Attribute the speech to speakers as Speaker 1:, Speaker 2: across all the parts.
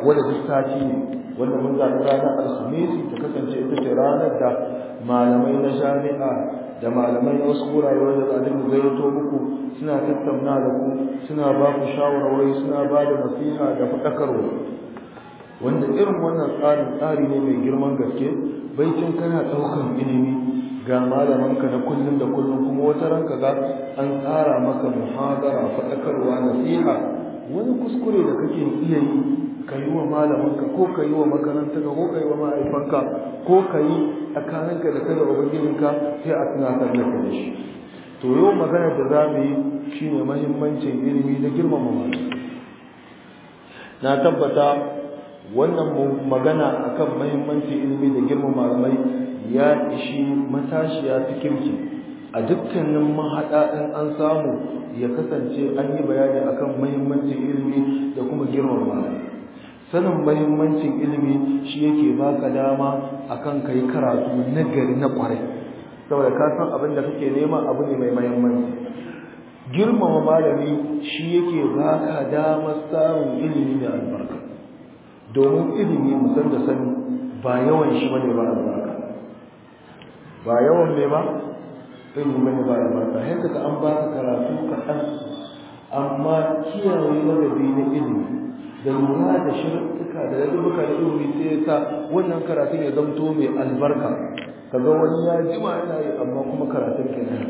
Speaker 1: wadda duk sati ne wanda mun zaɓi ranar alhamisi ta kasance ita ce ranar da malamai na jami'a da malamai na wasu wurare wanda za a dinga gayyato muku suna tattauna da ku suna ba ku shawarwari suna ba da nasiha da faɗakarwa wanda irin wannan tsarin tsari ne mai girman gaske baicin kana ɗaukan ilimi ga malamanka na kullum da kullum kuma wata ranka ga an tsara maka muhadara faɗakarwa nasiha wani kuskure da kake iya yi ka yi wa malamanka ko ka yi wa makarantarka ko ka yi wa ma'aifanka ko ka yi tsakaninka da kada ubangijinka sai a tunatar da ka da shi to yau maganar da za mu yi shine mahimmancin ilimi da girmama malamai na tabbata wannan magana akan mahimmancin ilimi da girmama malamai ya ishi matashiya ta kirki a dukkanin mahaɗa in an samu ya kasance an yi bayani akan mahimmancin ilimi da kuma girmama malamai sanin mahimmancin ilimi shi yake baka dama akan kai karatu na gari na kwarai saboda ka san abin da kake nema abu ne mai mahimmanci girmama malami shi yake baka damar samun ilimi mai albarka domin ilimi musan da sani ba yawan shi bane ba albarka ba yawan mai ba ilimi bane ba albarka sai kaga an baka karatu kaɗan amma kiyaye ladabi na ilimi da lura da shirka da ladabuka da ilimi sai ya sa wannan karatun ya zamto mai albarka kaga wani ya jima yana yi amma kuma karatun kenan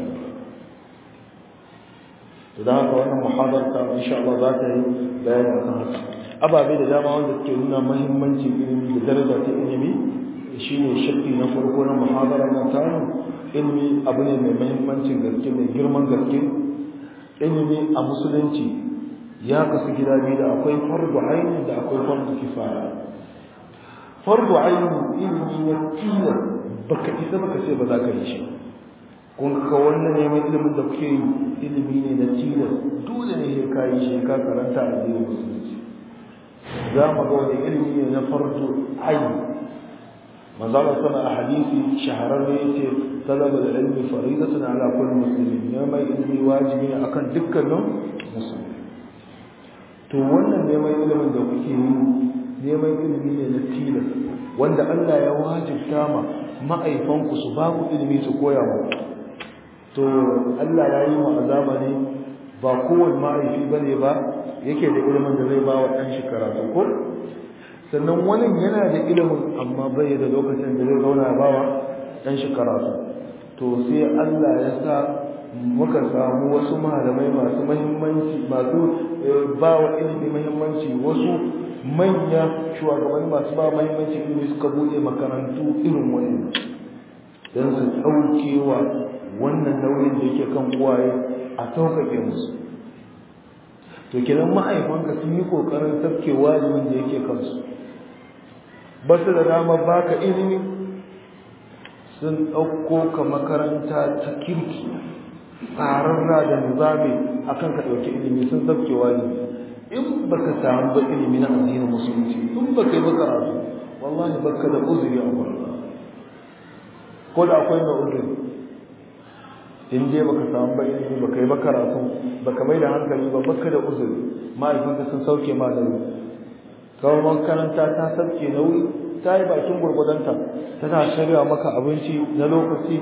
Speaker 1: to da haka wannan muhadarta insha Allah za ta yi bayani akan haka ababe da dama wanda suke nuna muhimmancin ilimi da daraja ta ilimi shine shakki na farko na muhadara na tamu ilimi abu ne mai muhimmancin gaske mai girman gaske ilimi a musulunci ya kasu gida biyu da akwai fardu aini da akwai fardu kifaya fardu aini ilimi na tilas baka isa baka ce ba za ka yi shi kun ka wannan neman ilimin da kuke yi ilimi ne na tilas dole ne ka yi shi ka karanta a addinin musulunci za mu ga wani ilimi ne na fardu aini manzala sana a hadisi shahararre yace talaba da ilmi faridatun ala kulli muslimin neman ilimi wajibi ne akan dukkanin musulmi to wannan neman ilimin da kuke yi neman ilimi ne na tilas wanda Allah ya wajibta ma ma'aifanku su ba ku ilimi su koya muku to Allah ya yi mu a zamani ba kowane ma'aifi ba ne ba yake da ilimin da zai ba wa ɗan shi karatu ko sannan wani yana da ilimin amma bai da lokacin da zai zauna ba wa ɗan shi karatu to sai Allah ya sa muka samu wasu malamai masu mahimmanci masu ba wa ilimi mahimmanci wasu manya shugabanni masu ba mahimmanci ilimi suka buɗe makarantu irin wani don su ɗaukewa wannan nauyin da yake kan uwaye a sauƙaƙe musu to kenan ma'aifanka sun yi ƙoƙarin tafke wajibin da yake kansu ba su da dama baka ilimi sun ɗauko ka makaranta ta kirki tsararra da nizami akan ka ɗauki ilimi sun tafke wajibi in baka samu ba ilimi na addinin musulunci in baka yi ba karatu wallahi baka da uzuri a gurin ko da akwai mai uzuri in dai baka samu ba ilimi baka yi ba karatu baka mai da hankali ba baka da uzuri ma'aikanka sun sauke ma nauyi kawai makaranta ta sauke nauyi ta yi bakin gurgudanta tana shirya maka abinci na lokaci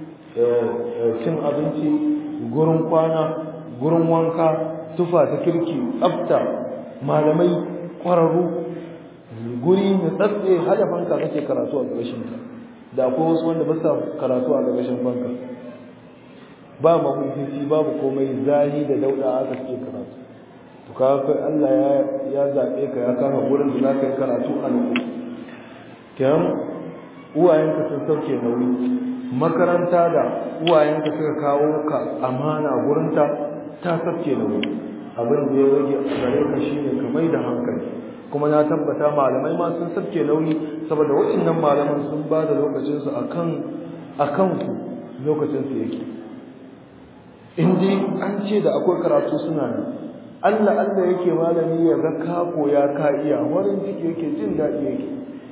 Speaker 1: cin abinci gurin kwana gurin wanka tufa ta kirki tsafta malamai kwararru guri mai tsatse hada fanka kake karatu a ƙarshen ta da akwai wasu wanda ba sa karatu a ƙarshen fanka ba mahukunci babu komai zahi da dauda aka suke karatu to ka kai Allah ya ya zabe ka ya kama gurin da zaka yi karatu a nan kyan uwayenka sun sauke nauyi makaranta da uwayenka suka kawo ka amana gurinta ta sauke nauyi abin da ya rage a gare ka shine ka mai da hankali kuma na tabbata malamai ma sun sauke nauyi saboda waɗannan malaman sun ba da lokacinsu akan akan ku lokacinsu yake in dai an ce da akwai karatu suna ne Allah Allah yake malami ya ga ka koya ka iya warin ciki yake jin daɗi yake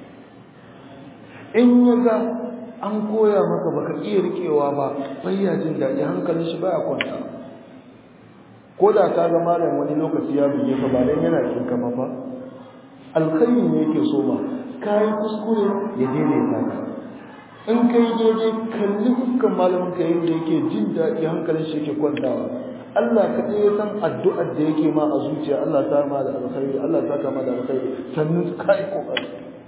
Speaker 1: in ya ga an koya maka baka iya rikewa ba bayya jin daɗi hankalin shi baya kwanta ko da ka ga malam wani lokaci ya buge ka ba dan yana kin kama ba alkhairi ne yake so ma kai kuskure ya daidaita ka in kai daidai kalli fuskan malamin ka yadda yake jin daɗi hankalin shi yake kwantawa Allah kaɗai ya san addu'ar da yake ma a zuciya Allah ta ma da alkhairi Allah ta kama da alkhairi sannan kai kokari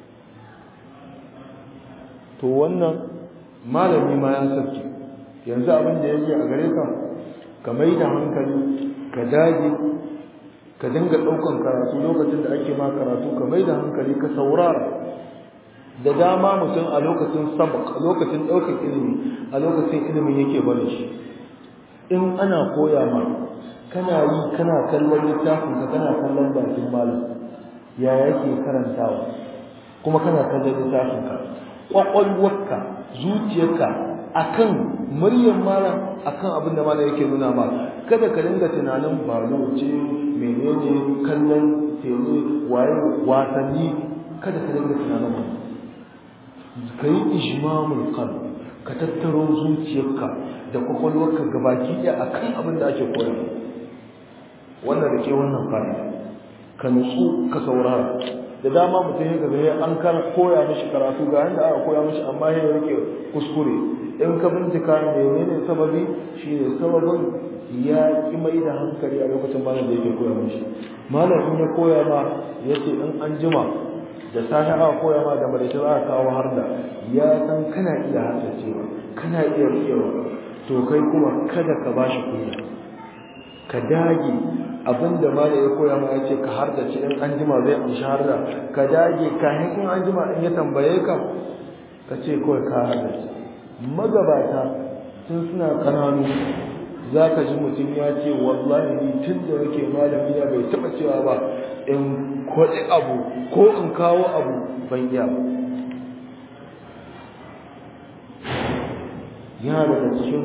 Speaker 1: to wannan malami ma ya sarki yanzu abin da yake a gare ka ka mai da hankali ka dage ka dinga ɗaukan karatu lokacin da ake ma karatu ka mai da hankali ka saurara da dama mutum a lokacin sabak a lokacin ɗaukar ilimi a lokacin ilimin yake bane shi in ana koya ma kana yi kana kallon littafin ka kana kallon bakin malam ya yake karantawa kuma kana kallon littafin ka kwakwalwarka zuciyarka akan muryar malam akan abin da malam yake nuna ma kada ka dinga tunanin balo ce menene kallon tele waye wasanni kada ka dinga tunanin ba ka yi ijmamul qalb ka tattaro zuciyarka da kwakwalwarka gabaki ɗaya akan abin da ake koya wannan da ke wannan fa'ida ka nutsu ka saurara da dama mutum ya gaza ya an koya mishi karatu ga yanda aka koya mishi amma ya rike kuskure in ka bincika menene sababi shine sababin ya ki mai da hankali a lokacin malam da yake koya mishi malam in ya koya ma yace in an jima da safe aka koya ma da madaice za a kawo har da ya san kana iya haddacewa kana iya rikewa to kai kuma kada ka bashi kunya ka dage abinda mala ya koya ma yace ka hardace in an jima zai amshi harda ka dage kafin in an jima in ya tambaye ka ka ce kawai ka hardace magabata tun suna kananu za ka ji mutum ya ce wallahi ni tun da nake malami ya bai taɓa cewa ba in kwaɗi abu ko in kawo abu ban iya ba yana daga cikin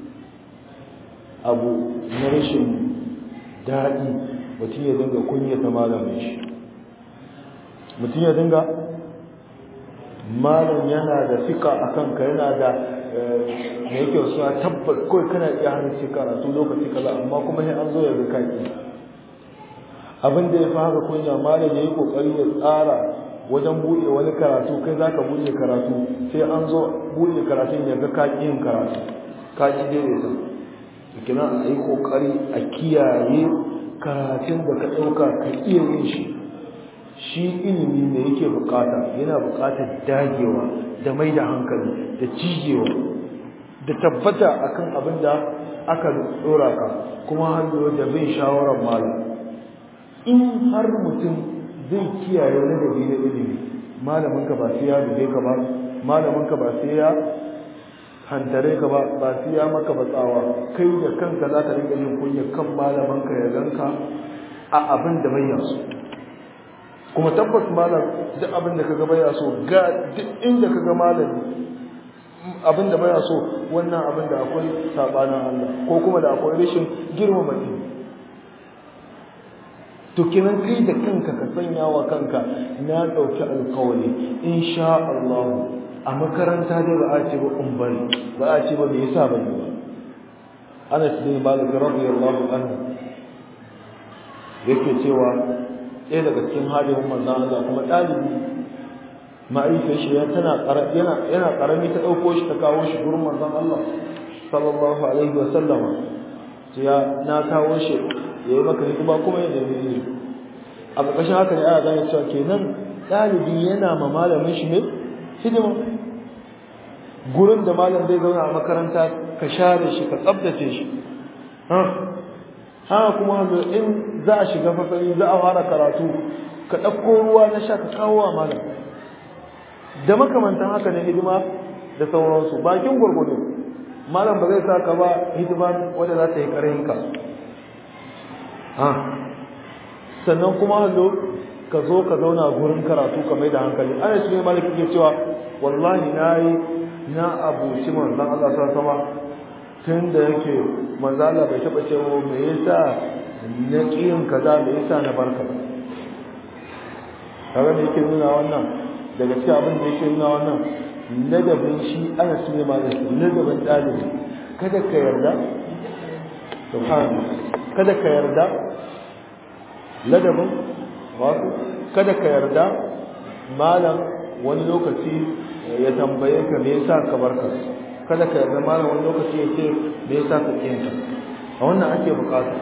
Speaker 1: abu na rashin daɗi mutum ya dinga kunyata malamin shi mutum ya dinga malam yana da fika a kanka yana da da yake wasu a tabbas kawai kana iya hannun ce karatu lokaci kaza amma kuma sai an zo ya ga kaki abin da ya fi haka kunya malam ya yi kokari ya tsara wajen buɗe wani karatu kai za ka buɗe karatu sai an zo buɗe karatun ya ga kaki yin karatu kaki daidaita kina a yi kokari a kiyaye karatun da ka ɗauka ka iya yin shi shi ilimi ne yake bukata yana bukatar dagewa da mai da hankali da cijewa da tabbata akan abin da aka dora ka kuma hannu da bin shawarar malam in har mutum zai kiyaye ladabi na ilimi malamin ka ba sai ya dube ka ba malamin ka ba sai ya hantare ka ba ba sai ya maka ba tsawa kai da kanka za ka rinka yin kunya kan malamin ka ya ganka a abin da bai yaso kuma tabbas malam duk abin da kaga baya so ga duk inda kaga malami abin da baya so wannan abin da akwai sabanin Allah ko kuma da akwai rashin girmama shi to kinan kai da kanka ka sanya wa kanka na dauki alƙawari insha Allah a makaranta dai ba a ce ba in bari ba a ce ba me yasa ban yi ba Anas bin Malik radiyallahu anhu yake cewa ɗaya daga cikin hadirin manzan Allah kuma ɗalibi ma'aikar shi ya tana yana yana karami ta ɗauko shi ta kawo shi gurin manzan Allah sallallahu alaihi wa sallama ya na kawo shi ya yi maka hidima kuma ya nemi ilimi a ƙarƙashin haka ne ana gane cewa kenan ɗalibi yana ma malamin shi ne hidima gurin da malam zai zauna a makaranta ka share shi ka tsabtace shi haka kuma in za a shiga fasari za a fara karatu ka ɗauko ruwa na sha ka kawo wa malam da makamantan haka na hidima da sauransu bakin gwargwado malam ba zai sa ka ba hidima wadda za ta yi ƙarhinka sannan kuma hallo ka zo ka zauna gurin karatu ka mai da hankali ana shi ne malik ke cewa wallahi na yi na abuci manzan Allah sa sama tun da yake manzo Allah bai taba cewa me yasa na kiyin kaza me yasa na barka kaga me yake nuna wannan daga cikin abin da yake nuna wannan ladabin shi ana sunne ma da ladabin dalibi kada ka yarda subhanallah kada ka yarda ladabin wato kada ka yarda malam wani lokaci ya tambaye ka me yasa ka barka kada ka yarda malam wani lokaci ya ce me yasa ka kiyanta a wannan ake bukata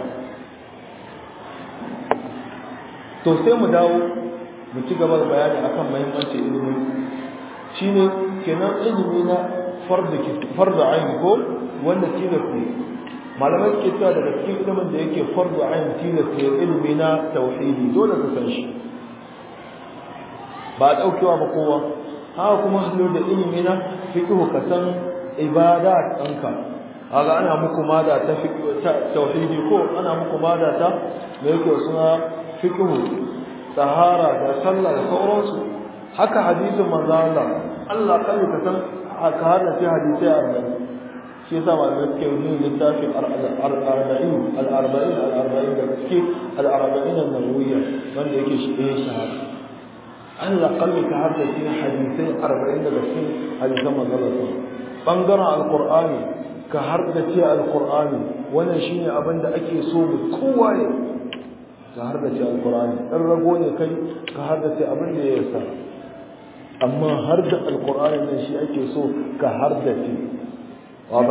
Speaker 1: to sai mu dawo mu ci gaba da bayani akan muhimmancin ilimi shine kenan ilimi na farda farda ayin ko wanda tilas ne malamai suke cewa daga cikin ilimin da yake farda ayin tilas ne ilimi na tauhidi dole ka san shi ba a daukewa ba kowa haka kuma hallo da ilimi na fiqh ka san ibada ɗanka kaga ana muku mada ta tauhidi ko ana muku mada ta me yake suna fiqh tahara da sallah da sauransu haka hadisin manzo Allah Allah kai ka san haka har da hadisi a nan shi yasa malamai suke yin littafin al-arba'in al-arba'in al-arba'in da suke al-arba'in an-nawawiyya wanda yake shi eh shahada Allah kalli ka har da shi hadisai 40 daga cikin hadisan manzo Allah bangaren alqur'ani ka har da ce alqur'ani wannan shine abin da ake so mu kowa ne ka har da ce alkur'ani ɗan rago ne kai ka har da ce abin da ya yasa amma har da alkur'ani nan shi ake so ka har da ce ba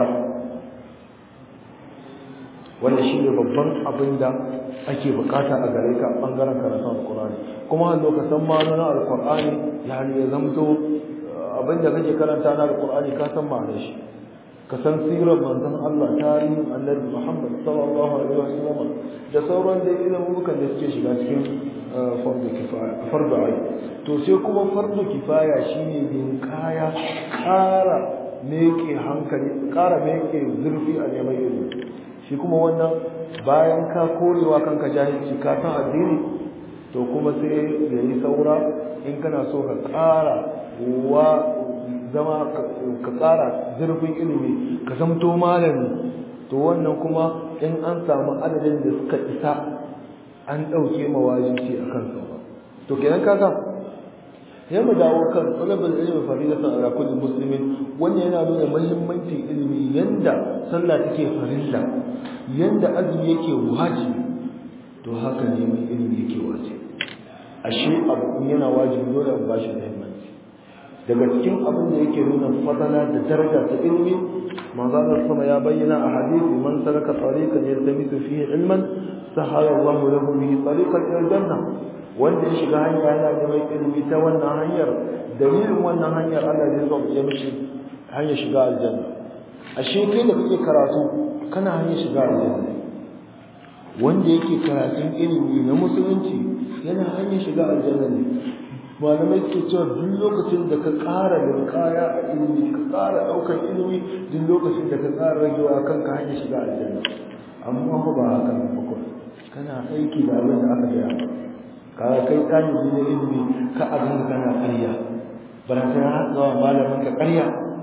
Speaker 1: wannan shi ne babban abin da ake bukata a gare ka ɓangaren karatun alkur'ani kuma har lokacin ma'anonin alkur'ani ya ya zamto abin da kake karanta na alkur'ani ka san ma'anar shi ka san sirar manzon Allah tarihin annabi Muhammad sallallahu alaihi wasallam da sauran da ilimukan da suke shiga cikin fardu kifaya fardu ai to sai kuma fardu kifaya shine bin kaya kara meke hankali kara meke zurfi a neman ilimi shi kuma wannan bayan ka korewa kanka jahilci ka san addini to kuma sai yayi saura in kana so ka kara wa zama ka tsara zurfin ilimi ka zamto malami to wannan kuma in an samu adadin da suka isa an ɗauke mawajibi a kan sauwa to kenan kaga ya mu dawo kan talabul ilmi faridatan ala kulli muslimin wannan yana nuna muhimmancin ilimi yanda sallah take farilla yanda azumi yake wajibi to haka ne mai ilimi yake wajibi ashe abu yana wajibi dole a bashi muhimmanci daga cikin abin da yake nuna fadala da daraja ta ilimi manzo Allah sama ya bayyana a hadisi man salaka tariqan yaltamisu fihi ilman sahala Allah lahu bihi tariqan ila janna wanda ya shiga hanya yana neman ilimi ta wannan hanyar dalilin wannan hanyar Allah zai sauke ya mishi hanyar shiga aljanna ashe kai da kake karatu kana hanyar shiga aljanna wanda yake karatun ilimi na musulunci yana hanyar shiga aljanna ne malamai suke cewa duk lokacin da ka ƙara linkaya a ilimi ka ƙara ɗaukar ilimi duk lokacin da ka ƙara ragewa kanka hanyar shiga aljanna amma ba ba haka ba ko kana aiki da abin da aka gaya ka kai ɗalibi na ilimi ka abin kana ƙarya bara sai har zuwa malamin ka ƙarya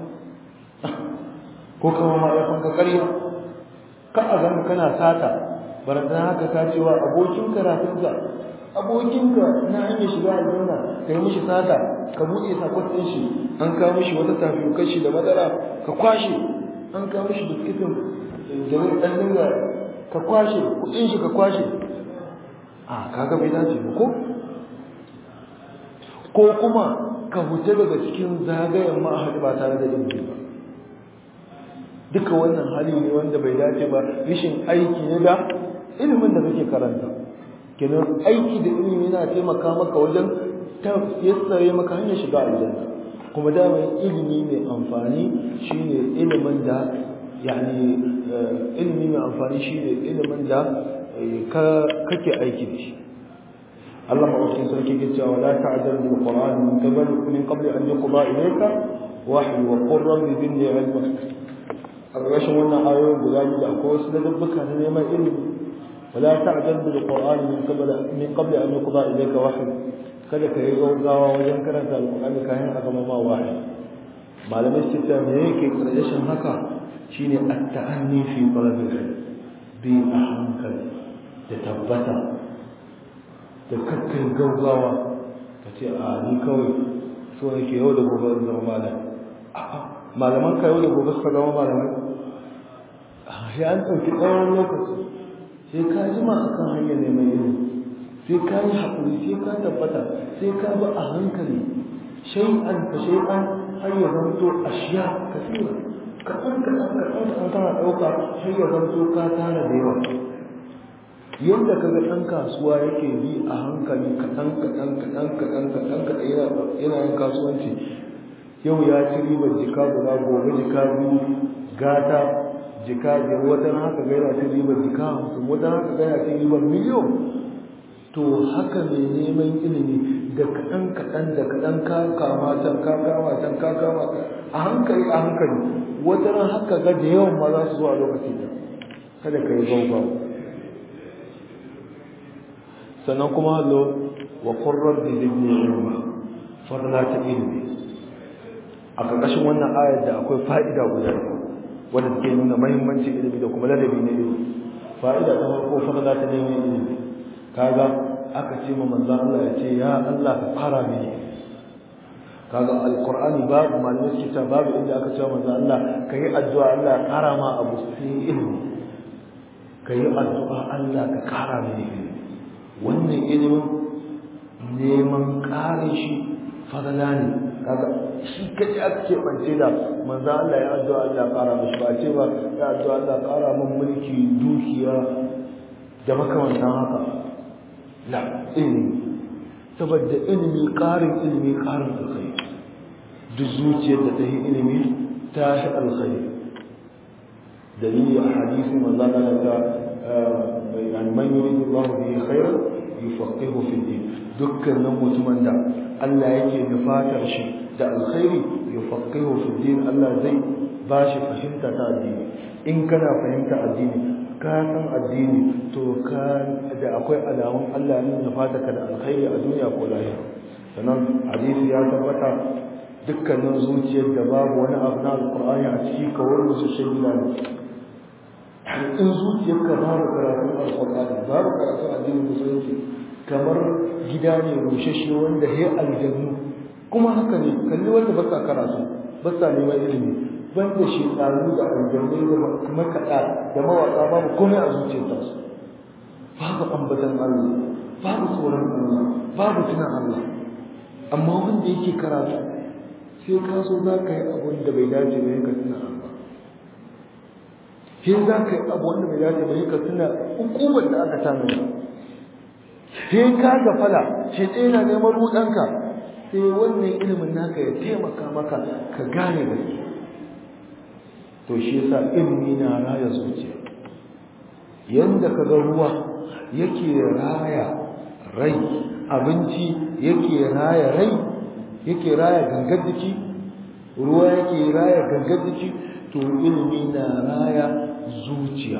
Speaker 1: ko kama malamin ka ƙarya ka abin kana sata bara sai haka ka cewa abokin karatunka abokinka na hanyar shiga aljanna ka yi mishi sata ka buɗe sakon ɗin shi an kawo mishi wata tafi kashi da madara ka kwashe an kawo mishi biskitin da zai ɗan dinga ka kwashe kuɗin shi ka kwashe a kaga bai dace ba ko ko kuma ka huce daga cikin zagayen ma'ahadi ba tare da ilimi ba duka wannan hali ne wanda bai dace ba rashin aiki ne da ilimin da kake karanta kenan aiki da ilimi yana taimaka maka wajen yassare maka hanyar shiga aljanna kuma dama ilimi mai amfani shine ilimin da yani ilimi mai amfani shine ilimin da kake aiki da shi Allah maɗaukin sarki ke cewa la ta'jal bil qur'an min qabl min qabl an yuqda ilayka wahyi wa qur rabbi zidni ilma a ƙarshen wannan ayoyin guda biyu da akwai wasu ladabbuka na neman ilimi ولا تعجل بالقرآن من قبل من قبل أن يقضى إليك وحي kada ka yi gaugawa wajen karanta alƙur'ani kayan a gama ma wahayi malamai su ta me yake ƙarshen haka shine at-ta'anni fi talabil ilm bi a hankali da tabbata da kakkai gaugawa ka ce a ni kawai so yake yau da gobe zama malam a'a malaman ka yau da gobe suka zama malamai sai an ɗauki tsawon lokaci sai ka jima a kan hanyar neman ilimi sai ka yi haƙuri sai ka tabbata sai ka bi a hankali shay'an fa shay'an har ya zanto ashiya kasira kaɗan kaɗan kaɗan kaɗan kana ɗauka har ya zanto ka tara da yawa yadda kaga ɗan kasuwa yake bi a hankali kaɗan kaɗan kaɗan kaɗan kaɗan kaɗan yana yin kasuwanci yau ya ci ribar jika guda gobe jika biyu gata jika biyar wata haka ga yana ci ribar jika hamsin wata haka ga yana ci ribar miliyon to haka ne neman ilimi da kaɗan kaɗan da kaɗan ka kama can ka kama can ka kama a hankali a hankali wata ran haka ga da yawan ma za su zo a lokaci da kada ka yi gaugawa sannan kuma hallo wa qurrar bi zidni ilma farla ta ilmi a ƙarƙashin wannan ayar da akwai fa'ida guda wanda suke nuna muhimmancin ilimi da kuma ladabi na ilimi fa'ida ta farko farla ta neman ilimi kaga aka ce ma manzon Allah ya ce ya Allah ka fara mini kaga alqur'ani babu malamai suke ta babu inda aka ce manzon Allah kai addu'a Allah ya kara ma abu sai ilimi kai addu'a Allah ka kara mini ilimi wannan ilimin neman kare shi fadala ne kaga shi kace aka ce bance da manzo Allah ya addu'a Allah ya kara mishi ba ce ba ya addu'a Allah ya kara min mulki dukiya da makamantan haka la ilimi saboda ilimi karin ilimi karin alkhairi duk zuciyar da ta yi ilimi ta shi alkhairi dalili a hadisi manzo Allah ta يعني من يريد الله به خيرا يفقهه في الدين dukkanin mutumin da Allah yake nufatar shi da alkhairi yufaqihu fi din Allah zai ba shi fahimta ta addini in kana fahimta addini ka san addini to ka da akwai alamun Allah ne nufata ka da alkhairi a duniya ko lahira sannan hadisi ya tabbata dukkanin zuciyar da babu wani abu na alqur'ani a ciki kawai musu shagila ne in zuciyarka babu karatun alqur'ani babu karatun addinin musulunci kamar gida ne rushashe wanda he aljannu kuma haka ne kalli wanda ba sa karatu ba sa neman ilimi banda shekaru da aljannu da makaɗa da mawaƙa babu komai a zuciyarsa babu ambatan Allah babu tsoron Allah babu tunan Allah amma wanda yake karatu sai ka so za ka yi abun da bai dace ba ka tuna Allah sai za ka yi abu wanda bai dace ba ka tuna hukumar da aka tanada sai ka gafala shi ɗaya na neman ruɗanka sai wannan ilimin naka ya taimaka maka ka gane gaske to shi yasa ilimi na raya zuciya yanda ka ga ruwa yake raya rai abinci yake raya rai yake raya gangar jiki ruwa yake raya gangar jiki to ilimi na raya zuciya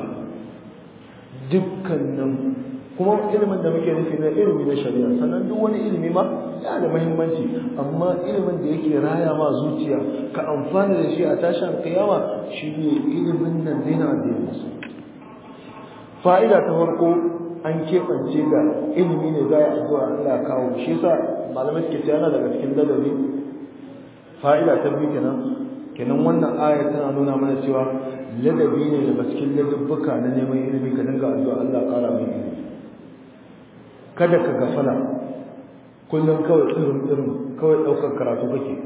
Speaker 1: dukkanin kuma ilimin da muke nufi na ilimi na shari'a sannan duk wani ilimi ma yana da muhimmanci amma ilimin da yake raya ma zuciya ka amfana da shi a tashin kiyama shine ilimin nan zai na addinin musu fa'ida ta farko an keɓance da ilimi ne za a addu'a Allah kawo shi yasa malamai suke cewa yana daga cikin ladabi fa'ida ta biyu kenan kenan wannan aya tana nuna mana cewa ladabi ne daga cikin ladabbuka na neman ilimi ka dinga addu'a Allah ƙara mai ilimi kada ka gafala kullum kawai irin irin kawai ɗaukar karatu kake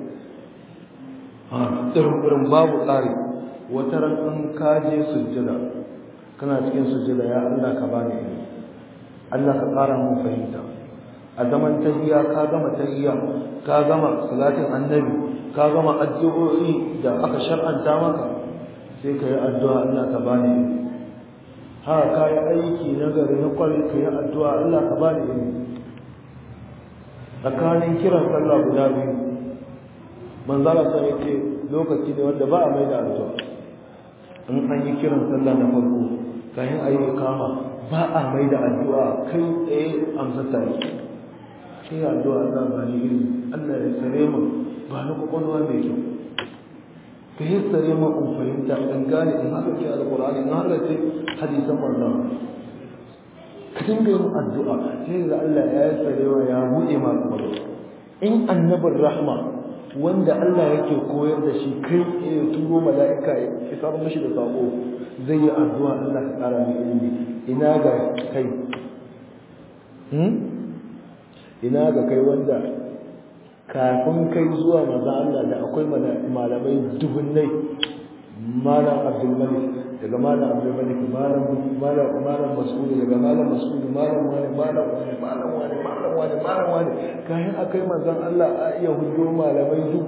Speaker 1: irin irin babu tsari wata ran in ka je sujjada kana cikin sujjada ya Allah ka bani ilimi Allah ka ƙara mun fahimta a zaman tahiyya ka gama tahiyya ka gama salatin annabi ka gama addu'o'i da aka shar'anta maka sai ka yi addu'a Allah ka bani ilimi ha ka yi aiki na gari na kwari ka yi addu'a Allah ka bani ilimi tsakanin kiran sallah guda biyu manzala sa yake lokaci ne wanda ba a mai da addu'a in an yi kiran sallah na farko kayan ayi kama ba a mai da addu'a kai tsaye amsa tare sai addu'a Allah ba ni ilimi Allah ya sare mu ba ni kwakwalwa mai kyau ka yi sare mu in fahimta in gane in haka ce alƙur'ani in haka ce hadisan manzon ka dinga yin addu'a sai da Allah ya yi sarewa ya buɗe ma kwakwalwa in annabin rahma wanda Allah yake koyar da shi kai ya turo mala'ika ya isar mashi da sako zai yi addu'a Allah ka ƙara mai ilimi ina ga kai ina ga kai wanda kafin kai zuwa maza Allah da akwai malamai dubunnai malam abdulmalik daga malam abdulmalik malam malam malam mas'ud daga malam mas'ud malam wani malam wani malam wani malam wani malam wani kayan akai manzon Allah a iya hudo malamai duk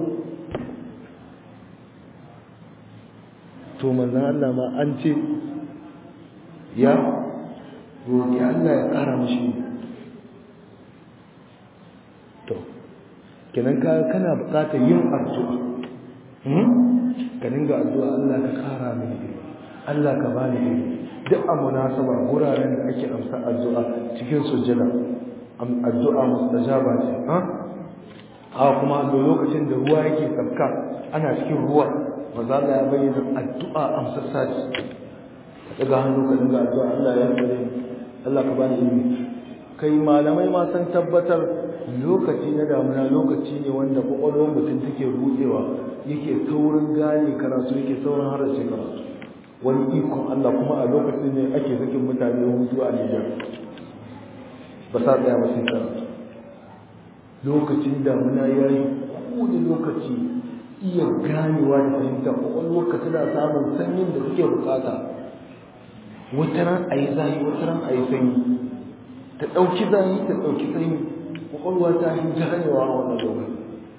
Speaker 1: to manzon Allah ma an ce ya roƙi Allah ya ƙara mishi to kenan ka kana buƙatar yin addu'a ka dinga addu'a Allah ka ƙara mini ilimi Allah ka bani ilimi duk a munasaba guraren da ake amsa addu'a cikin sujjada addu'a mustajaba ce ha a kuma a lokacin da ruwa yake sabka ana cikin ruwa maza Allah ya bayyana addu'a amsa sati ka daga hannu ka dinga addu'a Allah ya tsare Allah ka bani ilimi kai malamai ma san tabbatar lokaci na damuna lokaci ne wanda kwakwalwar mutum take rutsewa yake saurin gane karatu yake saurin harace karatu wani ikon Allah kuma a lokacin ne ake sakin mutane hutu a Nijar ba sa tsaya ba sai karatu lokacin damuna ya yi kowane lokaci iya ganewa da fahimta kwakwalwar ka tana samun sanyin da suke bukata wata ran a yi zahi wata ran a yi sanyi ta ɗauki zahi ta ɗauki sanyi kwakwalwa ta yi ganewa a wannan lokaci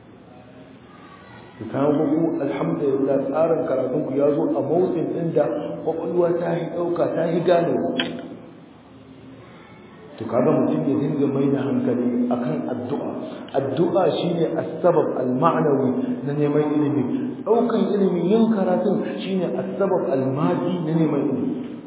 Speaker 1: ku kawo ku alhamdulillah tsarin karatun ku ya zo a motsin inda kwakwalwa ta yi ɗauka ta yi ganewa to kaga mutum ya dinga mai da hankali akan addu'a addu'a shine as-sabab al-ma'nawi na neman ilimi daukan ilimi yin karatun shine as-sabab al-madi na neman ilimi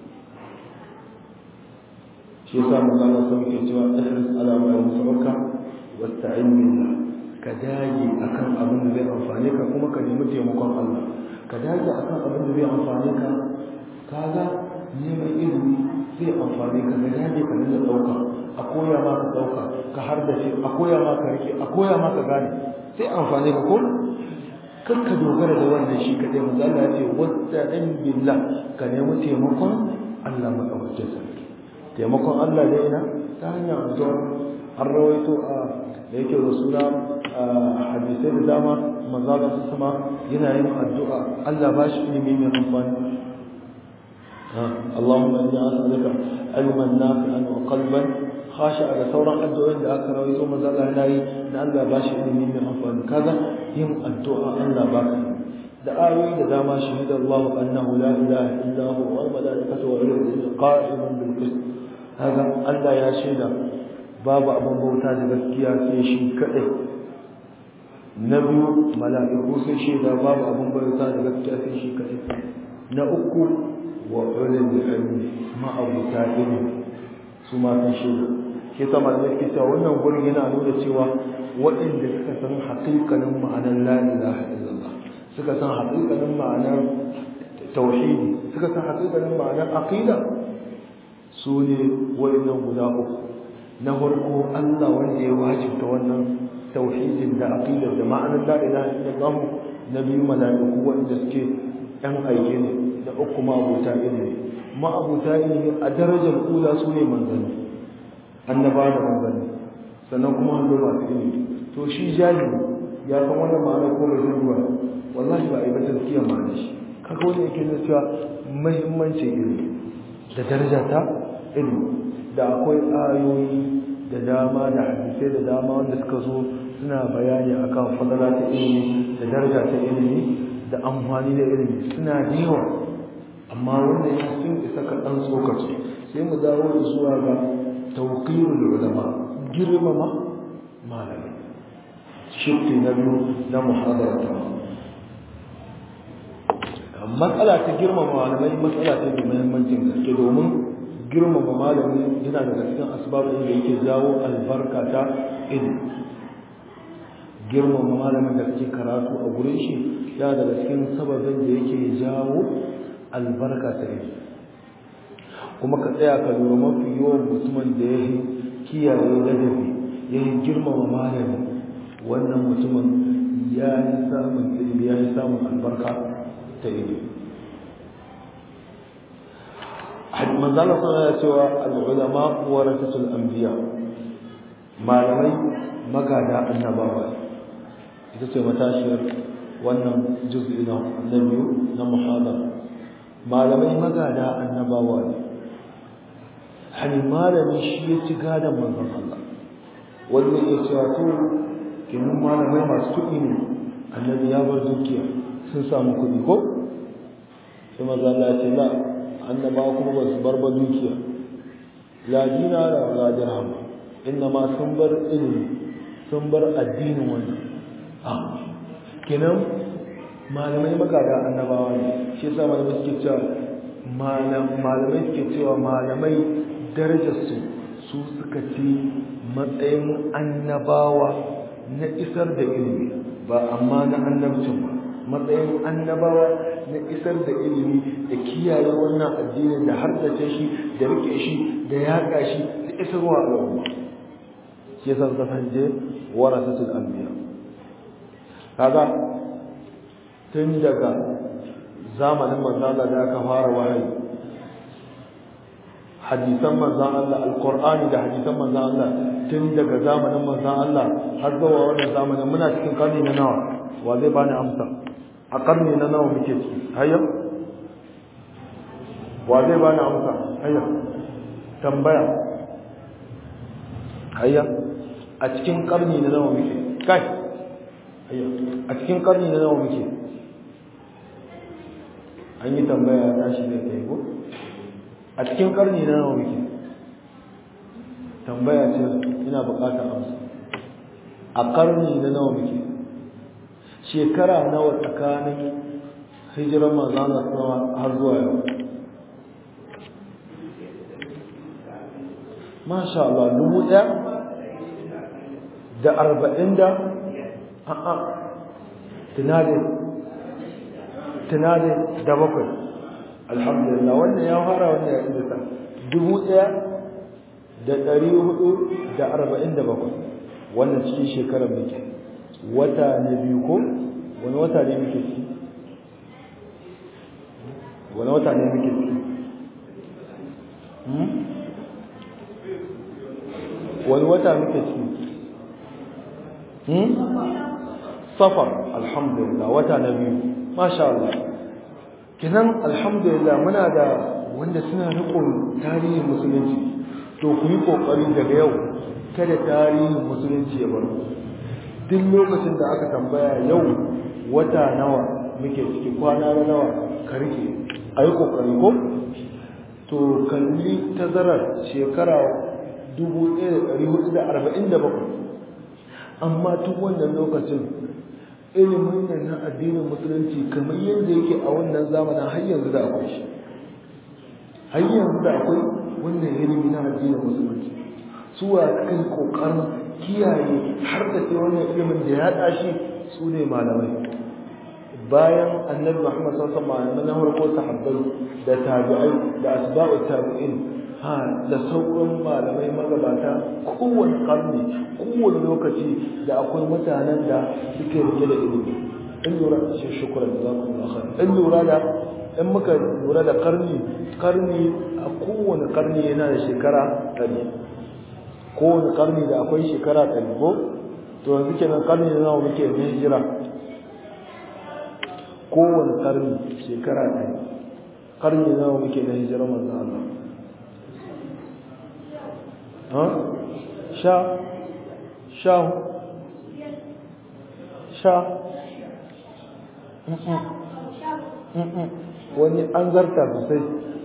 Speaker 1: shi yasa magana sun ke cewa ihris ala ma yusabaka wasta'in billah ka dage akan abin da zai amfane ka kuma ka nemi taimakon Allah ka dage akan abin da zai amfane ka kaga neman ilimi zai amfani ka ga dage ka dinga dauka a koya ma ka dauka ka har da shi a koya ma ka rike a koya ma ka gane sai amfani ka ko kar ka dogara da wannan shi kadai manzo Allah ya ce wasta'in billah ka nemi taimakon Allah madaukakin sarki taimakon Allah da ina ta hanyar addu'a har rawaito a da yake da suna hadisai da dama manzo Allah sama yana yin addu'a Allah ba shi ilimi mai amfani اللهم إني أسألك علما نافعا وقلبا خاشعا لثورا الدعاء da aka rawaito manzo Allah yana yi da Allah ba shi ilimi mai amfani kaga yin addu'a Allah ba ka da ayoyi da dama shahida Allah annahu la ilaha illa huwa wal malaikatu wa ulul ilmi qa'iman bil qist kaga Allah ya shaida babu abin bauta da gaskiya sai shi kadai na biyu mala'iku sai shaida babu abin bauta da gaskiya sai shi kadai na uku wa ulul ilmi ma abu ta'ilmi su ma sun shaida shi ta malamai ke cewa wannan gurin yana nuna cewa waɗanda suka san haƙiƙanin ma'anar la ilaha illallah suka san haƙiƙanin ma'anar tauhidi suka san haƙiƙanin ma'anar aqida su ne waɗannan guda uku na farko Allah wanda ya wajibta wannan tauhidin da aqidar da ma'anar la ilaha illallah na biyu mala'iku wanda suke ɗan aike ne da uku ma'abuta ilimi ma'abuta ilimi a darajar kula su ne manzanni annaba da manzanni sannan kuma hannu masu ilimi to shi jahili ya san wannan ma'ana ko bai san ruwa wallahi ba a yi ba taskiya ma'ana shi kaga wani yake nuna cewa muhimmancin ilimi da daraja ta ilimi da akwai ayoyi da dama da hadisai da dama wanda suka zo suna bayani akan fadala ta ilimi da daraja ta ilimi da amfani da ilimi suna da yawa amma wanda ya sun isa kaɗan tsokaci sai mu dawo da zuwa ga tauqirul ulama girmama malami shirki na biyu na muhadarata matsala ta girmama malamai matsala ta da muhimmancin gaske domin girmama malami yana daga cikin asbabin da yake jawo albarka ta ilimi girmama malamin da kake karatu a gurin shi yana daga cikin sababin da yake jawo albarka ta ilimi kuma ka tsaya ka lura mafi yawan mutumin da ya yi kiyaye ladabi ya yi girmama malami wannan mutumin ya yi samun ilimi ya yi samun albarka ta ilimi manzala sana ya cewa al'ulama warasatul anbiya malamai magada annabawa ita ce matashiyar wannan juz'i na biyu na muhadara malamai magada annabawa ne hani malami shi ya ci gadon manzon Allah wanda ya cewa to kinin malamai masu kuɗi ne annabi ya bar dukiya sun samu kuɗi ko sai maza Allah ya ce la annabawa kuma ba su bar ba dukiya la dinara la dirham inna ma sun bar ilimi sun bar addinin wannan ah kenan malamai magada annabawa ne shi yasa malamai suke cewa malamai suke cewa malamai darajarsu su suka ci matsayin annabawa na isar da ilimi ba amma na annabcin ba matsayin annabawa na isar da ilimi da kiyaye wannan addinin da hardace shi da rike shi da yaƙa shi da isarwa al'umma shi yasa suka sanje warasatul anbiya kaga tun daga zamanin manzon da aka fara wahayi hadisan manzon Allah alqur'ani da hadisan manzon Allah tun daga zamanin manzon Allah har zuwa wannan zamanin muna cikin karni na nawa wa zai bani amsa a karni na nawa muke ciki hayya wa zai bani amsa hayya tambaya hayya a cikin karni na nawa muke kai hayya a cikin karni na nawa muke an yi tambaya ya tashi ne kai ko a cikin karni na nawa muke tambaya ce ina bukatar amsa a karni na nawa muke shekara nawa tsakanin hijiran manzana sama har zuwa yau masha Allah dubu ɗaya da arba'in da a'a tunadin tunadin da bakwai alhamdulillah wannan ya fara wannan ya idasa dubu ɗaya da ɗari hudu da arba'in da bakwai wannan cikin shekarar muke wata na biyu ko wani wata ne muke ciki wani wata ne muke ciki wani wata muke ciki safar alhamdulillah wata na biyu masha Allah kinan alhamdulillah muna da wanda suna rikon tarihin musulunci to ku yi kokari daga yau kada tarihin musulunci ya baro duk lokacin da aka tambaya yau wata nawa muke ciki kwana na nawa ka rike a yi kokari ko to kalli tazarar shekara 1447 amma tun wannan lokacin ilimin nan na addinin musulunci kamar yadda yake a wannan zamanin har yanzu da akwai shi har yanzu da akwai wannan ilimi na addinin musulunci suwa kai kokarin kiyaye har da sai wannan ilimin da ya tashi su ne malamai bayan annabi Muhammad sallallahu alaihi wasallam na farko sahabbai da tabi'ai da asba'u tabi'in ha da sauran malamai magabata kowane karni kowane lokaci da akwai mutanen da suke rike da ilimi in lura da shi shukran da zaku Allah khair in lura da in muka lura da karni karni a kowane karni yana da shekara 100 kowane karni da akwai shekara 100 ko to yanzu kenan karni da nawa muke da hijira kowane karni shekara 100 karni nawa muke da hijira manzo Allah sha sha sha wani an zarta sosai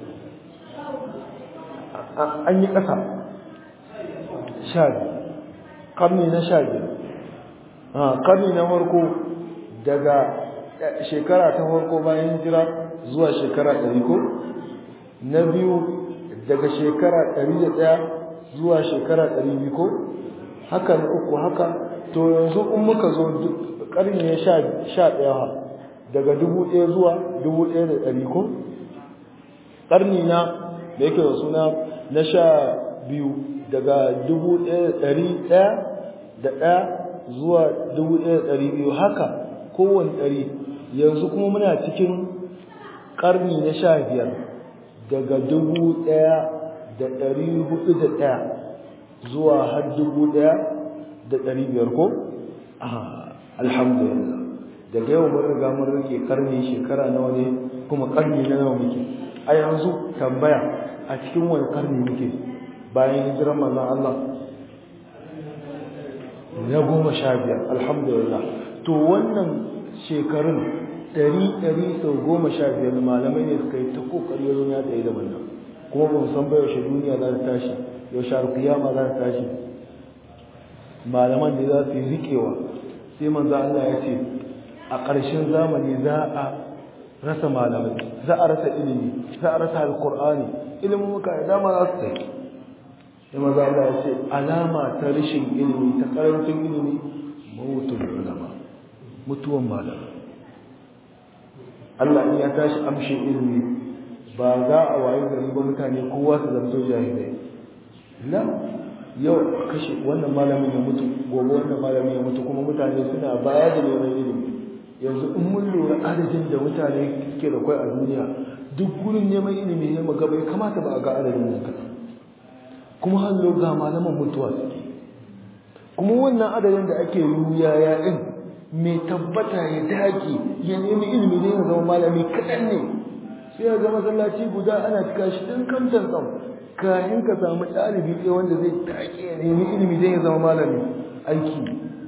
Speaker 1: an yi ƙasa sha ƙarni na sha biyar ƙarni na farko daga shekara ta farko bayan jira zuwa shekara ɗari ko na biyu daga shekara ɗari da ɗaya zuwa shekara ɗari biyu ko haka na uku haka to yanzu in muka zo ƙarni ya sha ɗaya daga dubu ɗaya zuwa dubu ɗaya da ɗari ko ƙarni na da yake da suna na sha biyu daga dubu ɗaya ɗari ɗaya da ɗaya zuwa dubu ɗaya da ɗari biyu haka kowane ɗari yanzu kuma muna cikin ƙarni na sha biyar daga dubu ɗaya da ɗari hudu da ɗaya zuwa har dubu ɗaya da ɗari biyar ko alhamdulillah daga yau mun riga mun rike karni shekara nawa ne kuma karni na nawa muke a yanzu tambaya a cikin wani karni muke bayan hijirar manzon Allah na goma sha biyar alhamdulillah to wannan shekarun ɗari ɗari sau goma sha biyar malamai ne suka yi ta kokari wajen ya tsaye da wannan kuma ba mu san ba yaushe duniya za ta tashi yaushe alkiyama za ta tashi malaman da za su yi riƙewa sai manzo Allah ya ce a ƙarshen zamani za a rasa malamai za a rasa ilimi za a rasa alqur'ani ilimin muka da dama za su tsaye sai manzo Allah ya ce alama ta rashin ilimi ta karancin ilimi mawutul ulama mutuwan malamai Allah in ya tashi amshin ilimi ba za a wayi gari ba mutane kowa su zanto jahilai la yau kashe wannan malamin ya mutu gobe wannan malamin ya mutu kuma mutane suna baya da neman ilimi yanzu in mun lura adadin da mutane ke da kwai a duniya duk gurin neman ilimi ne mu gaba ya kamata ba a ga adadin nan kaɗan kuma hallo ga malaman mutuwa suke kuma wannan adadin da ake ruya ya ɗin mai tabbata ya dage ya nemi ilimi ne ya zama malami kaɗan ne sai ya zama masallaci guda ana cika shi ɗin kamtan tsam kayan ka samu ɗalibi ɗaya wanda zai take ya nemi ilimi zai zama malami aiki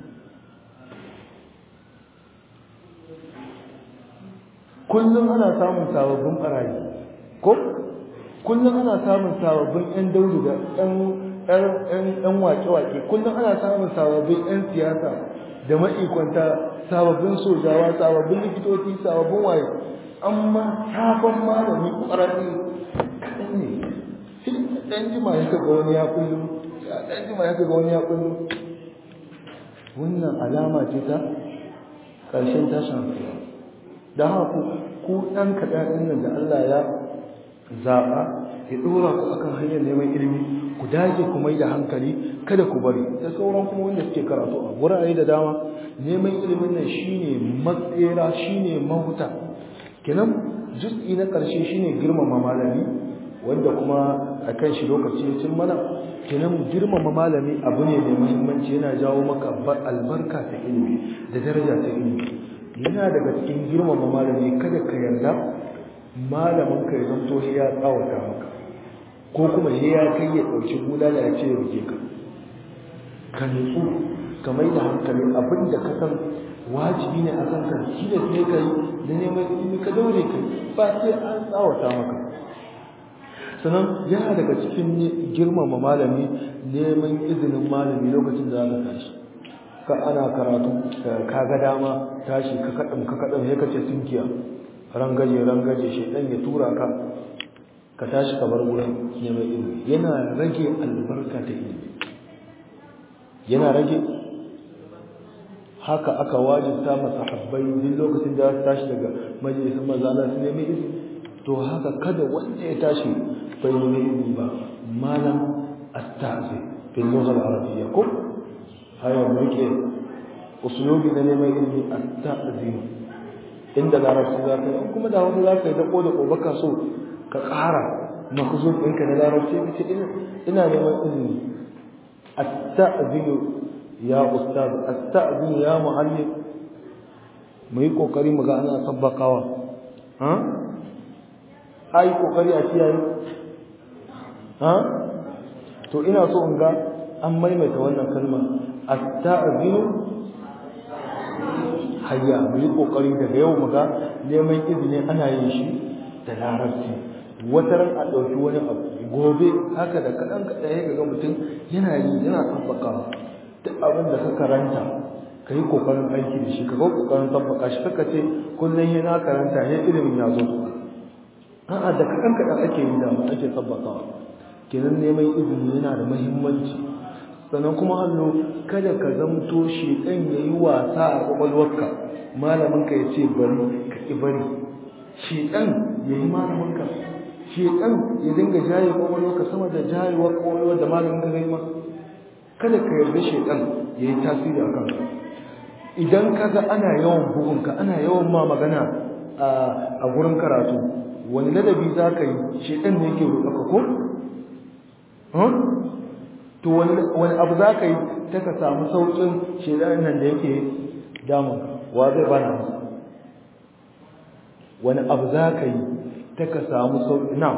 Speaker 1: kullum ana samun sababbin ɓarayi ko kullum ana samun sababbin 'yan dauri da 'yan wake-wake kullum ana samun sababbin 'yan siyasa da ma'ikwanta sababbin sojawa sababbin likitoci sababbin waye amma sabon malami ƙwararre kaɗan ne dan jima ya kaga wani ya kullu dan jima ya kaga wani ya kullu wannan alama ce ta ƙarshen tashin hankali da haka ku ɗan kaɗan ɗin nan da Allah ya zaɓa ya ɗora ku akan hanyar neman ilimi ku dage ku mai da hankali kada ku bari da sauran kuma wanda suke karatu a wurare da dama neman ilimin nan shine matsera shine mahuta kenan juz'i na ƙarshe shine girmama malami wanda kuma a kan shi lokaci ya cin mana kenan girmama malami abu ne mai muhimmanci yana jawo maka albarka ta ilimi da daraja ta ilimi yana daga cikin girmama malami kada ka yarda malamin ka ya zanto shi ya tsawata maka ko kuma shi ya kai ya ɗauki bulala ya ce ya rike ka ka nutsu ka mai da hankali abin da ka san wajibi ne a kanka shi da sai ka yi da neman ilimi ka daure ka ba sai an tsawata maka sannan yana daga cikin girmama malami neman izinin malami lokacin da za ka tashi ka ana karatu ka ga dama tashi ka kaɗan ka kaɗan ya kace tunkiya rangaje rangaje shaidan ya tura ka ka tashi ka bar gurin neman ilimi yana rage albarka ta ilimi yana rage haka aka wajibta masahabbai duk lokacin da za su tashi daga majalisar maza Allah su nemi izini to haka kada wanda ya tashi bai nemi ilimi ba malam astazi fil lugha al-arabiyya ko haya muke usulubi na neman ilimi astazi inda larabci za ka yi kuma da wani za ka yi dako da ko baka so ka ƙara makuzur ɗinka na larabci ka ce ina neman ilimi astazi ya ustaz astazi ya muallim mu yi kokari mu ga ana sabbakawa ha ai kokari a kiyaye ha to ina so in ga an maimaita wannan kalma at-ta'zinu hayya mu yi kokari daga yau mu ga neman izini ana yin shi da larabci wata ran a ɗauki wani abu gobe haka da kaɗan kaɗan ya ga mutum yana yi yana tabbakawa duk abin da ka karanta ka yi kokarin aiki da shi ka ga kokarin tabbaka shi kaka ce kullum yana karanta ya ilimin ya zo a'a da kaɗan kaɗan ake yi da ake tabbatawa kenan neman izini yana da muhimmanci sannan kuma hannu kada ka zamto shi ɗan ya yi wasa a ƙwaƙwalwarka malaminka ya ce bari ka ƙi bari shi ɗan ya yi malaminka shi ɗan ya dinga jaye ƙwaƙwalwarka sama da jayewar ƙwaƙwalwar da malaminka zai ma kada ka yarda shi ɗan ya yi tasiri a kanka idan ka ga ana yawan bugunka ana yawan ma magana a gurin karatu wani ladabi za ka yi shaidan ne yake roƙa ko? to wani abu za ka yi ta ka samu sauƙin shaidan nan da yake damun wa zai bana masa wani abu za ka yi ta ka samu sauƙi na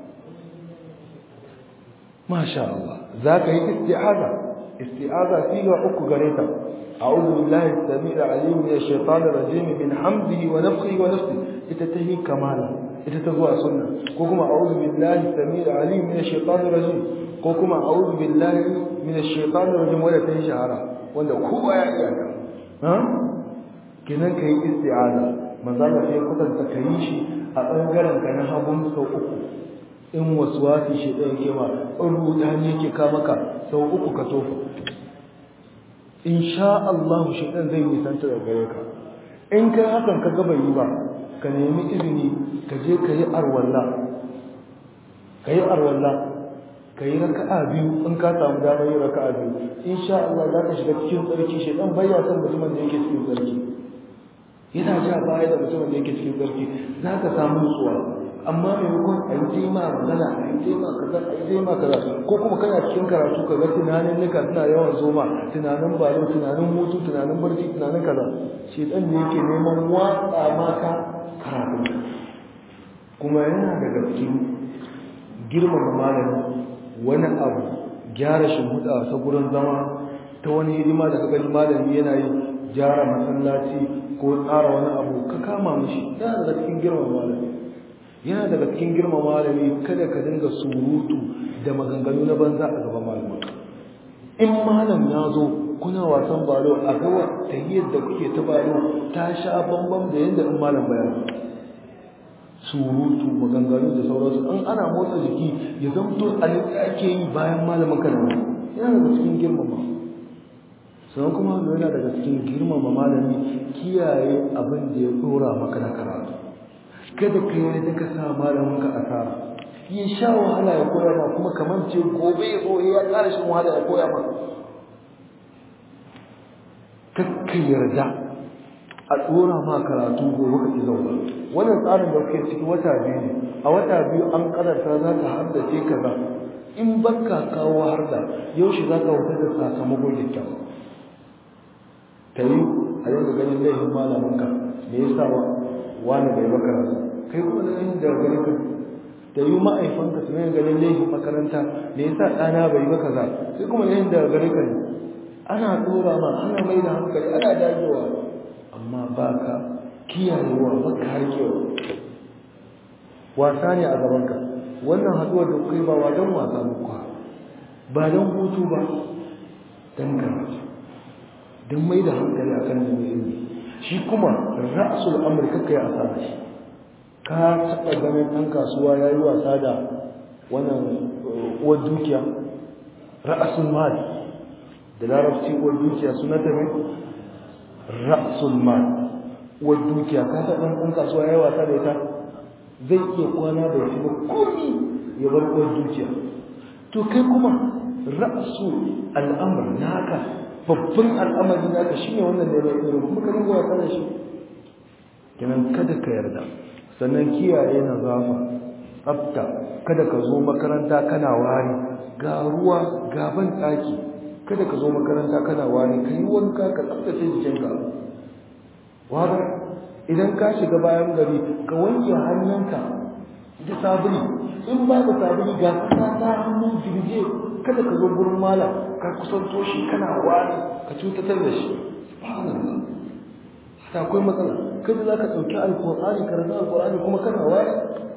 Speaker 1: masha Allah za ka yi isti'aza isti'aza siga uku gare ta a'udhu billahi as-sami'il 'alim min ash-shaytanir rajim min hamdihi wa nafthihi wa nafsihi ita tahi kamala ita ta zuwa sunna ko kuma a'udhu billahi as-sami'il 'alim min ash-shaytanir rajim ko kuma a'udhu billahi min ash-shaytanir rajim wanda tahi shahara wanda kowa ya iya ta ha kenan kai isti'aza manzo Allah sai kwatanta kai shi a bangaren ka na hagun sau uku in waswasi shi ɗaya ke ma in rudani yake ka maka sau uku ka tofa in sha Allah shi ɗan zai nisanta da gare ka in kai hakan ka gaba yi ba ka nemi izini ka je ka yi arwalla ka yi arwalla ka yi raka'a biyu in ka samu damar yin raka'a biyu in sha Allah za ka shiga cikin tsarki shi ɗan bayya son mutumin da yake cikin tsarki yana ja baya da mutumin da yake cikin tsarki za ka samu nutsuwa amma maimakon a yi tema magana a yi tema kaza a yi tema kaza ko kuma kana cikin karatu ka ga tunanin nika suna yawan zoma tunanin balo tunanin hutu tunanin barci tunanin kaza shi dan ne yake neman watsa maka karatu kuma yana daga cikin girmama malami wani abu gyara shimfiɗa ta gurin zama ta wani hidima da ka gani malami yana yi gyara masallaci ko tsara wani abu ka kama mishi yana daga cikin girmama malami yana daga cikin girma malami kada ka dinga surutu da maganganu na banza a gaban malama in malam ya zo kuna wasan balo a gawa ta yadda kuke ta balo ta sha bambam da yadda in malam bayan surutu maganganu da sauransu in ana motsa jiki ya zamto a ake yi bayan malamin kalma yana daga cikin girmama sannan kuma yana daga cikin girmama malami kiyaye abin da ya dora maka na karatu kada ka yi ka sa malamin ka asara ya sha wahala ya koya ma kuma kamar ce gobe ya zo ya ƙara shan wahala ya koya ma kakka yarda a tsora ma karatu gobe ka ki zauna wannan tsarin da kuke ciki wata biyu ne a wata biyu an karanta za ka haddace kaza in baka kawo harda yaushe za ka wuce da sakamakon kyakkyawa ta yi a yanzu ganin laifin malaminka me yasa wani bai makaranta kai kuma da yin da gari ka da yi ma'aifanka su yin ganin laifin makaranta me yasa ɗana bai maka za sai kuma yin da gari ka ne ana tsora ma ana mai da hankali ana dagewa amma ba ka kiyayewa ba ka harkewa wasa ne a gabanka wannan haɗuwar da kai ba wa don wasa muku ba don hutu ba don karatu don mai da hankali a kan neman ilimi shi kuma ra'asul amurka kai asara shi ka taɓa ganin ɗan kasuwa ya yi wasa da wannan uwar dukiya ra'asul mal da larabci uwar dukiya suna ta mai ra'asul mal uwar dukiya ka taɓa ɗan kasuwa ya yi wasa da ita zai iya kwana bai ci ba komi ya bar uwar dukiya to kai kuma ra'asu al'amur naka babban al'amari naka shine wannan ne mai irin kuma ka dinga wasa da shi kenan kada ka yarda sannan kiyaye na zafa tsafta kada ka zo makaranta kana wari ga ruwa ga ban ɗaki kada ka zo makaranta kana wari ka yi wanka ka tsaftace jikinka wada idan ka shiga bayan gari ka wanke hannunka da sabuli in babu sabuli ga kasa ta hannu jirge kada ka zo gurin malam ka kusanto shi kana wari ka cutatar da shi subhanallah haka akwai matsala kada za ka ɗauki alƙur'ani ka rasa alƙur'ani kuma kana wari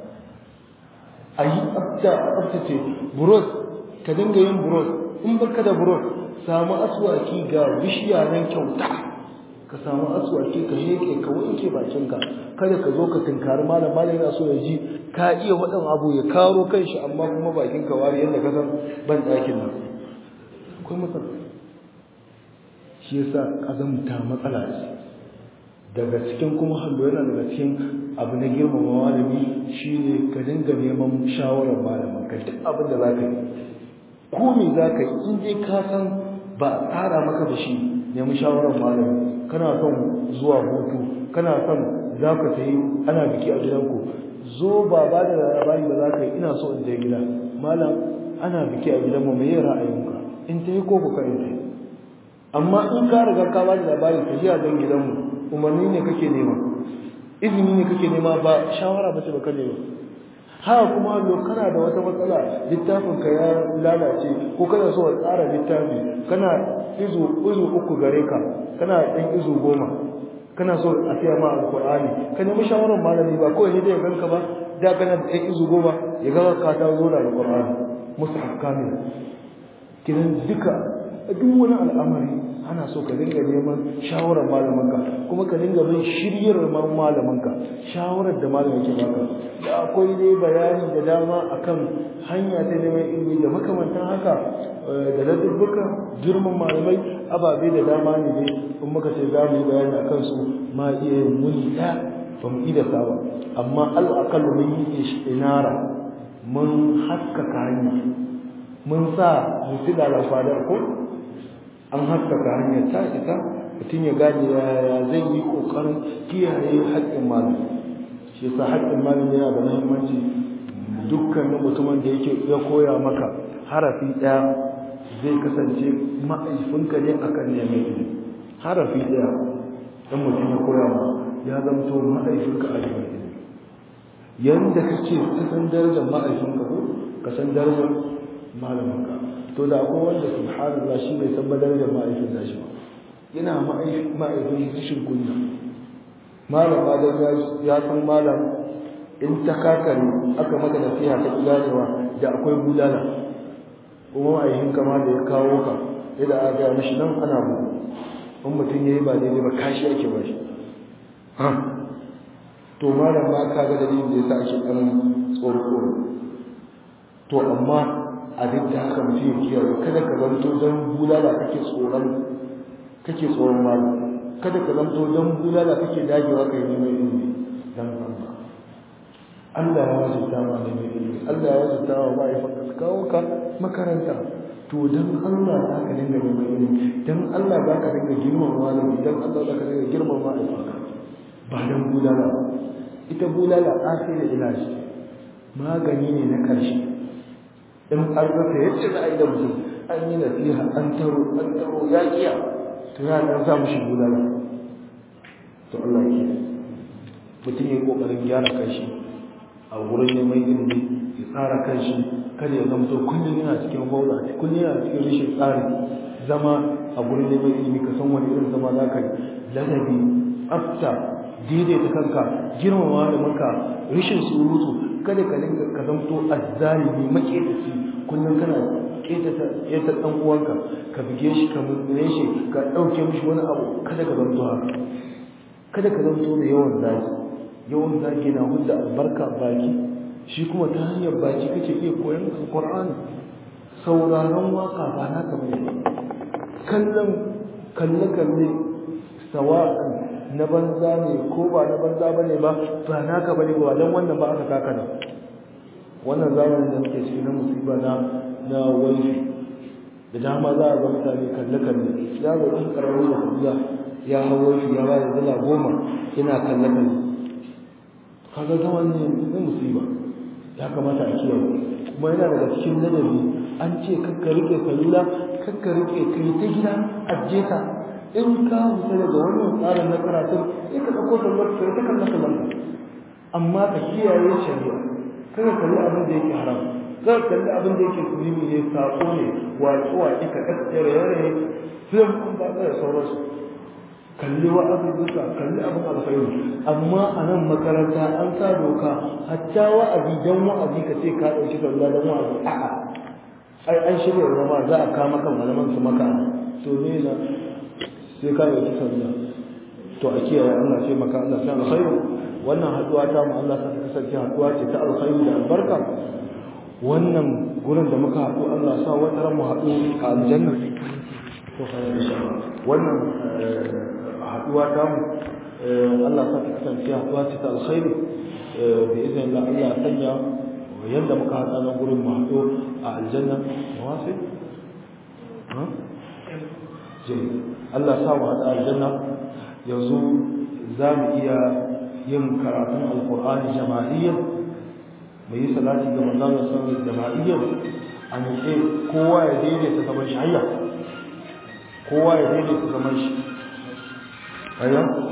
Speaker 1: a yi tsafta a tsaftace buros ka dinga yin buros in baka da buros samu aswaki ga bishiya nan kyauta ka samu aswaki ka heke ka wanke bakinka kada ka zo ka tunkari malam malam yana so ya ji ka iya waɗin abu ya karo kanshi amma kuma bakin ka wari yadda ka san ban ɗakin nan akwai matsala shi yasa azamta matsala ce daga cikin kuma hallo yana daga cikin abu na girmama malami shine ka dinga neman shawarar malamin ka duk abin da zaka yi ko me zaka yi in dai ka san ba a tsara maka da shi nemi shawarar malami kana son zuwa hutu kana son za ka sayi ana biki a gidanku zo ba ba da labari da za ka yi ina so in je gida malam ana biki a gidanmu me ra'ayinka in ta yi ko ku in ta yi amma in ka riga ka ba da labarin ka jiya don gidanmu umarni ne kake nema izini ne kake nema ba shawara ba ce ba ka nema haka kuma lo kana da wata matsala littafin ka ya lalace ko kana so ka tsara littafi kana izu izu uku gare ka kana ɗan izu goma kana so a siya ma alqur'ani ka nemi shawarar malami ba kawai ne da ya ganka ba da kana da ɗan izu goma ya ga ka ta zo da alqur'ani mushaf kamil kidan duka duk wani al'amari ana so ka dinga neman shawarar malamanka kuma ka dinga bin shiryar malamanka shawarar da malamin ke baka da akwai dai bayani da dama akan hanya ta neman ilimi da makamantan haka da ladabbuka girman malamai ababe da dama ne dai in muka ce za mu yi bayani akan su ma iya yin muni ɗaya ba mu ida sawa amma al'akal mun yi inara mun haskaka hanya mun sa mutila da fadar ko an haskaka hanyar ta isa mutum ya gane yaya zai yi kokarin kiyaye haƙƙin malam shi yasa haƙƙin malam yana da muhimmanci dukkanin mutumin da yake ya koya maka harafi ɗaya zai kasance ma'aifinka ne akan neman ilimi harafi ɗaya dan mutum ya koya ma ya zamto ma'aifinka a neman ilimi yanda kake ka san darajar ma'aifinka ko ka san darajar malaminka to da akwai wanda subhanallah shi bai san darajar ma'aikin nashi ba yana ma'aikin rashin kunya malam ma dan ya san malam in ta kakare aka maka nasiha ta ganewa da akwai bulala kuma ma'aikin kama da ya kawo ka yadda aka gaya mishi nan ana bu in mutum ya yi ba daidai ba kashi ake ba shi to malam ma ka ga dalilin da ya sa ake ɗan tsoro tsoro to amma a duk da haka mutum ya kiyaye kada ka zanto don bulala kake tsoron kake tsoron malam kada ka zanto don bulala kake dagewa kai neman ilimi dan Allah Allah ya wajibta ma neman ilimi Allah ya wajibta wa ma'aikata ka kawo ka makaranta to dan Allah za ka dinga neman ilimi dan Allah za ka dinga girmama malami dan Allah za ka dinga girmama ma'aikata ba dan bulala ita bulala akhirul ilaji magani ne na karshe in an rasa yadda za a yi da mutum an yi nasiha an taro an taro ya kiya to ya dan samu shi bulala to Allah ke mutum ya yi kokarin gyara kanshi a wurin neman ilimi ya tsara kanshi kada ya zama to kullum yana cikin bauta kullum yana cikin rashin tsari zama a wurin neman ilimi ka san wani irin zama za ka yi ladabi tsafta daidaita kanka girmama malamanka rashin surutu kada ka dinga ka zamto azzalimi maketaci kullum kana ketata keta dan uwanka ka bige shi ka mutune shi ka dauke mishi wani abu kada ka zamto haka kada ka zamto da yawan zaki yawan zaki na hudda albarka baki shi kuma ta hanyar baki kake iya koyon alqur'ani sauraron waka ba naka bane kallon kalle kalle sawa'an na banza ne ko ba na banza bane ba ba naka bane ba dan wannan ba aka kaka nan wannan zamanin da muke ciki na musiba na na wifi da dama za a ga mutane kalle kalle ya ga ɗan ƙararru da kuɗiya ya hau wifi ya ba da dala goma yana kalle kalle kaga zaman ne na musiba ya kamata a kiyaye kuma yana daga cikin ladabi an ce kakka rike salula kakka rike kai ta gida ajiye ta in ka fita daga wannan tsarin na karatun sai ka ɗauko sallar ka ta kalla kallon amma ka kiyaye shari'a kada kalli abin da yake haram kada kalli abin da yake zulumi ne sako ne waƙe waƙe ka kaskare yare film ɗin ba da sauransu kalli wa'azi duka kalli abin alkhairi amma a nan makaranta an sa doka hatta wa'azi dan wa'azi ka ce ka ɗauki sallah dan wa'azi a'a ai an shirya zama za a kama kan malaman su maka to ne na sai ka yi sallah to a kiyaye Allah sai maka Allah sai alkhairu wannan haduwa ta mu Allah sai kasance haduwa ce ta alkhairu da albarka wannan gurin da muka haɗu Allah sa wata ran mu haɗu a aljanna to fa insha Allah wannan haduwa ta mu Allah sa kasance haduwa ce ta alkhairu bi idan Allah Allah sanya yanda muka haɗa nan gurin mu haɗu a aljanna mawasi ha Allah sa mu haɗa aljanna yanzu za mu iya yin karatun alkur'ani jama'iyyar mu yi salati ga manzon sallallahu jama'iyyar a nitse kowa ya daidaita zaman shi hayya kowa ya daidaita zaman shi hayya